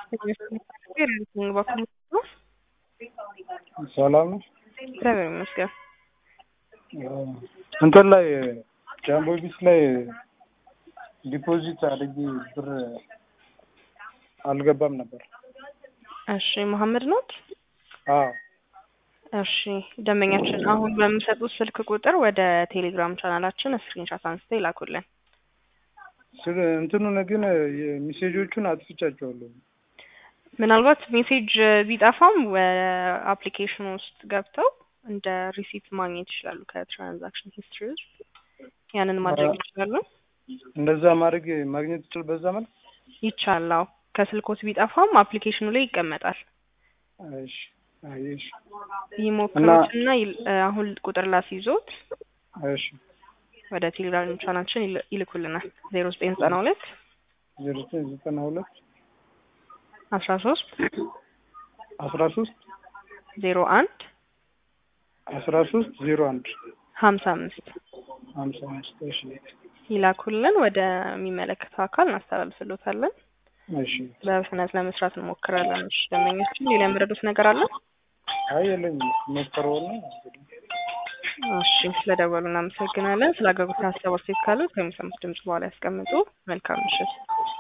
ሰላም ነው። እግዚአብሔር ይመስገን። እንትን ላይ ጃምቦ ቢስ ላይ ዲፖዚት አድርጌ ብር አልገባም ነበር። እሺ መሐመድ ኖት? አዎ እሺ ደንበኛችን አሁን በሚሰጡት ስልክ ቁጥር ወደ ቴሌግራም ቻናላችን ስክሪንሻት አንስተው ይላኩልን። ስለ እንትኑን ግን ሜሴጆቹን አጥፍቻቸዋለሁ። ምናልባት ሜሴጅ ቢጠፋም አፕሊኬሽን ውስጥ ገብተው እንደ ሪሲፕት ማግኘት ይችላሉ ከትራንዛክሽን ሂስትሪ ውስጥ ያንን ማድረግ ይችላሉ። እንደዛ ማድረግ ማግኘት ይችል በዛ መልክ ይቻላው ከስልኮት ቢጠፋም አፕሊኬሽኑ ላይ ይቀመጣል። እሺ አይሽ ይሞክሩትና ይል- አሁን ቁጥር ላስይዞት እሺ ወደ ቴሌግራም ቻናችን ይል- ይልኩልናል ዜሮ ዘጠኝ ዘጠና ሁለት ዜሮ ዘጠኝ ዘጠና ሁለት አስራ ሶስት አስራ ሶስት ዜሮ አንድ አስራ ሶስት ዜሮ አንድ ሀምሳ አምስት ሀምሳ አምስት እሺ ይላኩልን ወደሚመለከተው አካል እናስተላልፍሎታለን። እሺ በፍጥነት ለመስራት እንሞክራለን። እሺ ደንበኛችን ሌላ የምረዱት ነገር አለ? አይ የለኝም ሞክረውና እንግዲህ እሺ ስለደወሉ እናመሰግናለን። ስለ አገልግሎት ሀሳብ አስተያየት ካለ ከሚሰሙት ድምጽ በኋላ ያስቀምጡ። መልካም ምሽት።